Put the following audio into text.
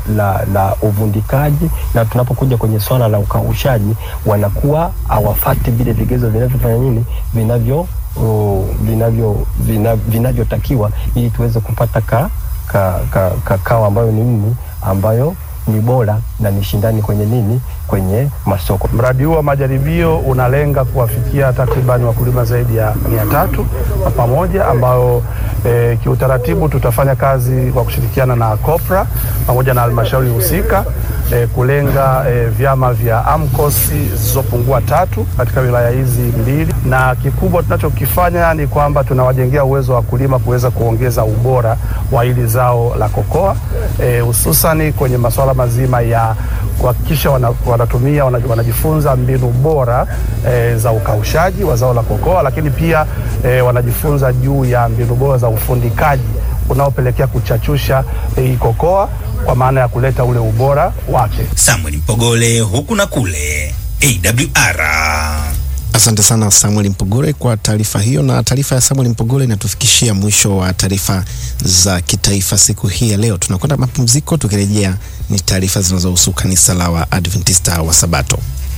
la, la uvundikaji, na tunapokuja kwenye swala la ukaushaji wanakuwa hawafati vile vigezo vinavyofanya nini vinavyo uh, vinavyo vina- vinavyotakiwa ili tuweze kupata ka, ka, ka, kakao ambayo ni nini ambayo ni bora na ni shindani kwenye nini kwenye masoko. Mradi huu wa majaribio unalenga kuwafikia takriban wakulima zaidi ya mia tatu kwa pamoja, ambao e, kiutaratibu tutafanya kazi kwa kushirikiana na COPRA pamoja na halmashauri husika e, kulenga e, vyama vya AMCOS zisizopungua tatu katika wilaya hizi mbili, na kikubwa tunachokifanya ni kwamba tunawajengea uwezo wa wakulima kuweza kuongeza ubora wa hili zao la kokoa e, hususani kwenye masuala mazima ya kuhakikisha wana, wanatumia wana, wanajifunza mbinu bora e, za ukaushaji wa zao la kokoa, lakini pia e, wanajifunza juu ya mbinu bora za ufundikaji unaopelekea kuchachusha hii kokoa kwa maana ya kuleta ule ubora wake. Samuel Mpogole huku na kule AWR. Asante sana Samuel Mpogole kwa taarifa hiyo, na taarifa ya Samuel Mpogole inatufikishia mwisho wa taarifa za kitaifa siku hii ya leo. Tunakwenda mapumziko, tukirejea ni taarifa zinazohusu kanisa la Waadventista wa Sabato.